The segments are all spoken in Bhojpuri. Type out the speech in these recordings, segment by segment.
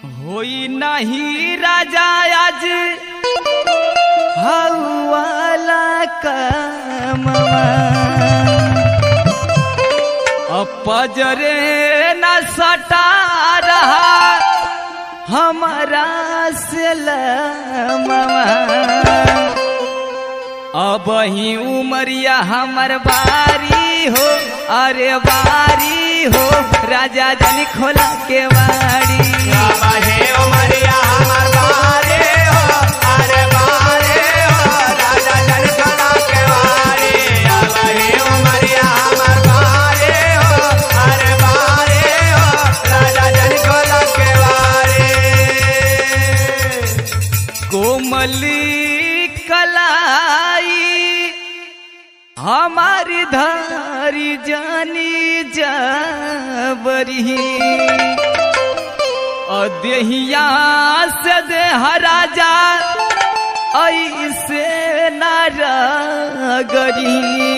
होई नहीं राजा आज हवाला कमवा अपजरे न सटा रहा हमारा से लमवा अब ही उमरिया हमर बारी हो अरे बारी हो राजा जन खोला के बाड़ी बाहे उमरिया हमर बारे हो अरे बारे हो राजा जन खड़ा के वारे बाहे उमरिया हमर बारे हो अरे बारे हो राजा जन खड़ा के वारे कोमली कलाई हमारी धारी जानी जबरी अदेहिया से दे राजा ऐसे नारगरी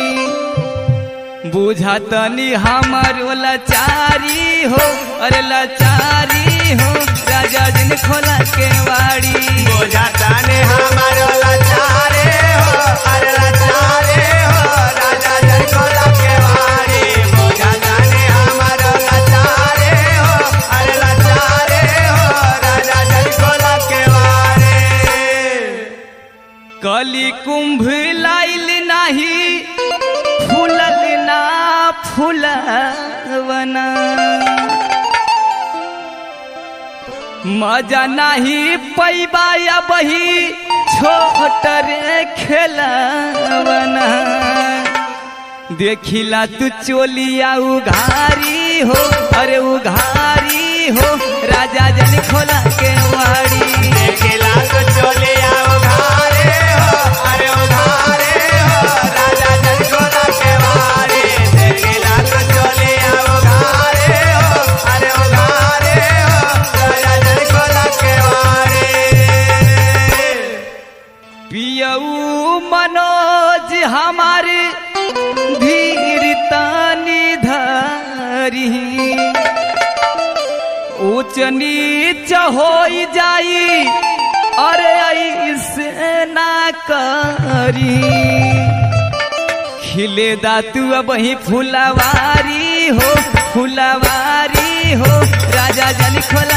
बुझा तनी हमर लाचारी हो अरे लाचारी हो राजा जिन खोला के वाड़ी बोझा ताने हमर लाचारे हो अरे लाचारे हो राजा जन खड़ा के वारे बोझा ताने हमर लाचारे हो अरे लाचारे हो राजा जन खड़ा के वारे कली कुंभ लाइल नाही फूलल ना फूलवना मजा नहीं पैबा या बही छोट रे खेलवना देखिला तू चोलिया उघारी हो अरे उघारी हो राजा जन खोला के वाड़ी देखेला तो चोलिया उघारे हो अरे उघारे हो राजा जन खड़ा के वारे देखेला तो चोलिया उघारे हो अरे उघारे हो राजा जन खड़ा के वारे पियऊ मनोज हमारे धीर तानी धारी ऊंच नीच हो जाई अरे ऐसे ना करी खिले दातू अब ही फुलवारी हो फुलवारी हो राजा जन खोला